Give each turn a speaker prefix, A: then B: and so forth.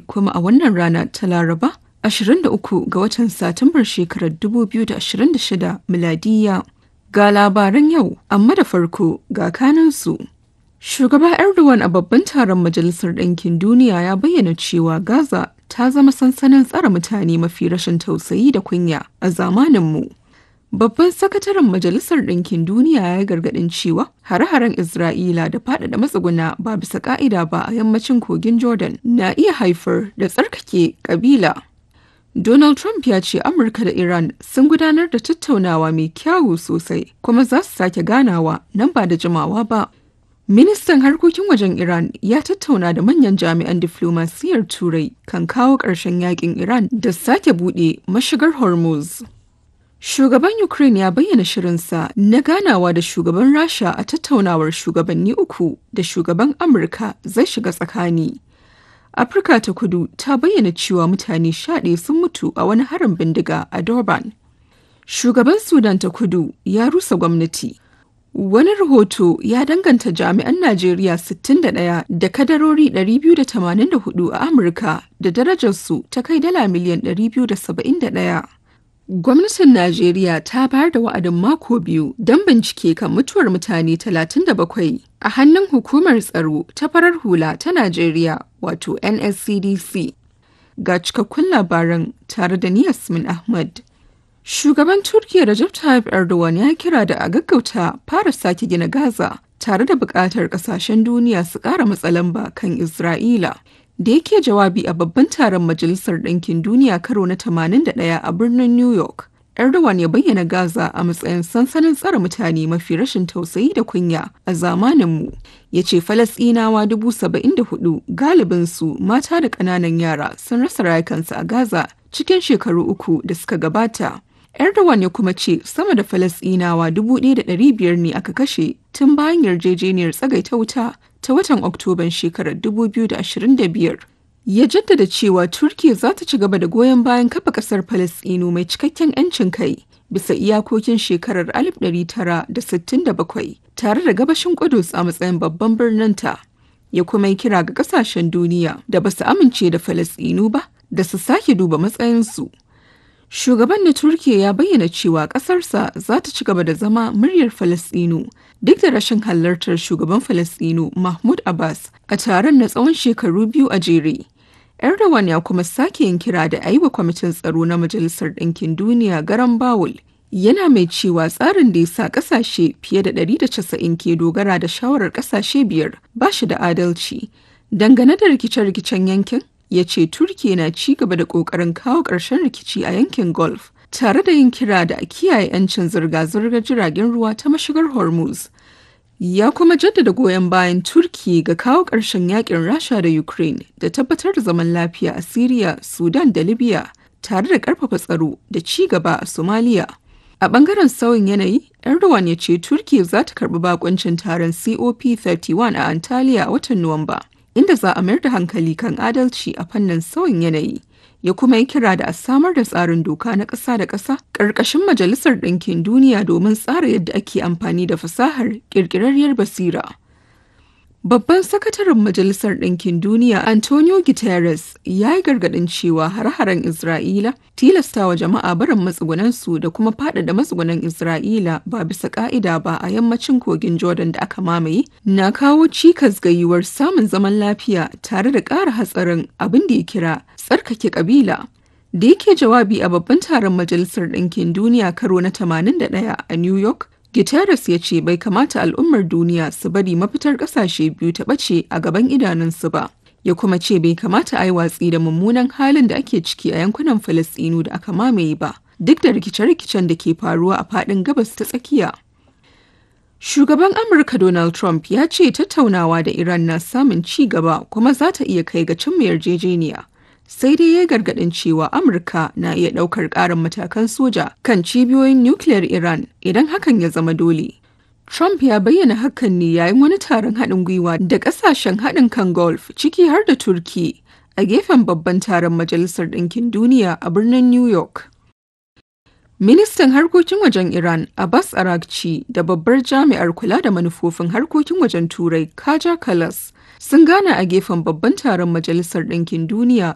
A: kuma a wannan rana ta Laraba 23 ga watan Satumbar shekarar 2026 miladiya. Ga labaran yau, amma da farko ga kanansu. Shugaba Erdogan a babban taron Majalisar Ɗinkin Duniya ya bayyana cewa Gaza ta zama sansanin tsare mutane mafi rashin tausayi da kunya a zamaninmu. Babban sakataren Majalisar Ɗinkin Duniya ya yi gargaɗin cewa hare-haren Isra'ila da faɗaɗa matsuguna ba bisa ƙa'ida ba a yammacin kogin Jordan na iya haifar da tsarkake ƙabila. Donald Trump ya ce Amurka da Iran sun gudanar da tattaunawa mai kyawu sosai kuma za su sake ganawa nan ba da jimawa ba. Ministan harkokin wajen Iran ya tattauna da manyan jami'an diflomasiyyar Turai kan kawo ƙarshen yakin Iran da sake buɗe mashigar Hormuz. Shugaban Ukraine ya bayyana shirinsa na ganawa da shugaban Rasha a tattaunawar shugabanni uku da shugaban Amurka zai shiga tsakani. Afirka ta kudu ta bayyana cewa mutane shaɗe sun mutu a wani harin bindiga a Durban. Shugaban Sudan ta kudu ya rusa gwamnati. Wani rahoto ya danganta jami'an Najeriya 61 da kadarori 284 a Amurka da darajarsu ta kai dala miliyan 271. Gwamnatin Najeriya ta bayar da wa'adin mako biyu don bincike kan mutuwar mutane 37 a hannun hukumar tsaro ta farar hula ta Najeriya wato NSCDC. Ga cikakkun labaran tare da ni Yasmin Ahmad. Shugaban Turkiyya Recep Tayyip Erdogan ya kira da a gaggauta fara sake gina Gaza tare da buƙatar ƙasashen duniya su ƙara matsalamba kan Isra'ila. Da yake jawabi a babban taron Majalisar Ɗinkin Duniya karo na 81 a birnin New York, Erdogan ya bayyana Gaza a matsayin sansanin tsare mutane mafi rashin tausayi da kunya a zamaninmu. Ya ce Falasɗinawa dubu saba'in da hudu galibinsu mata da ƙananan yara sun rasa rayukansu a Gaza cikin shekaru uku da suka gabata. Erdogan ya kuma ce sama da Falasɗinawa dubu ɗaya da ɗari biyar ne aka kashe tun bayan yarjejeniyar tsagaita wuta ta watan Oktoban shekarar 2025. Ya jaddada cewa Turkiyya za ta ci gaba da goyon bayan kafa ƙasar Falasɗinu mai cikakken 'yancin kai bisa iyakokin shekarar 1967 tare da gabashin Kudus a matsayin babban birninta. Ya kuma yi kira ga ƙasashen duniya da ba su amince da Falasɗinu ba da su sake duba matsayinsu. Shugaban na Turkiyya ya bayyana cewa ƙasarsa za ta ci gaba da zama muryar Falasɗinu duk da rashin halartar shugaban Falasɗinu Mahmud Abbas a taron na tsawon shekaru biyu a jere. Erdogan ya kuma sake yin kira da a yi wa kwamitin tsaro na Majalisar Ɗinkin Duniya garan Bawul. Yana mai cewa tsarin da ya sa ƙasashe fiye da 190 ke dogara da shawarar ƙasashe biyar ba shi da adalci. Dangane da rikice-rikicen yankin, ya ce Turkiya na ci gaba da ƙoƙarin kawo ƙarshen rikici a yankin Gulf, tare da yin kira da a kiyaye 'yancin zirga-zirgar jiragen ruwa ta mashigar Hormuz. Ya kuma jaddada goyon bayan Turki ga kawo ƙarshen yakin Rasha da Ukraine da tabbatar da zaman lafiya a Siriya, Sudan da Libya, tare da ƙarfafa tsaro da ci gaba a Somalia. A ɓangaren sauyin yanayi, Erdogan ya ce Turki za ta karɓi bakuncin taron COP31 a Antalya a watan Nuwamba. inda za a mayar da hankali kan adalci a fannin sauyin yanayi ya kuma yi kira da a samar da tsarin doka na ƙasa da ƙasa ƙarƙashin majalisar ɗinkin duniya domin tsara yadda ake amfani da fasahar ƙirƙirarriyar basira Babban sakataren Majalisar Ɗinkin Duniya Antonio Guterres ya yi gargaɗin cewa hare-haren Isra'ila tilastawa jama'a barin matsugunansu da kuma faɗaɗa matsugunan Isra'ila ba bisa ƙa'ida ba a yammacin kogin Jordan da aka mamaye na kawo cikas ga yiwuwar samun zaman lafiya tare da ƙara hatsarin abin da ya kira tsarkake ƙabila. Da yake jawabi a babban taron Majalisar Ɗinkin Duniya karo na 81 a New York, Guterres ya ce bai kamata al'ummar duniya su bari mafitar ƙasashe biyu ta ɓace a gaban idanunsu ba. Ya kuma ce bai kamata a yi watsi da mummunan halin da ake ciki a yankunan Falasɗinu da aka mamaye ba, duk da rikice-rikicen da ke faruwa a faɗin gabas ta tsakiya. Shugaban Amurka Donald Trump ya ce tattaunawa da Iran na samun ci gaba kuma za ta iya kai ga cimma yarjejeniya. sai dai ya gargadin cewa amurka na iya daukar karin matakan soja kan cibiyoyin nukiliyar iran idan hakan ya zama dole trump ya bayyana hakan ne yayin wani taron haɗin gwiwa da ƙasashen haɗin kan golf ciki har da turki a gefen babban taron majalisar ɗinkin duniya a birnin new york Ministan harkokin wajen Iran Abbas Arakci da babbar jami'ar kula da manufofin harkokin wajen Turai Kaja Kalas sun gana a gefen babban taron Majalisar Ɗinkin Duniya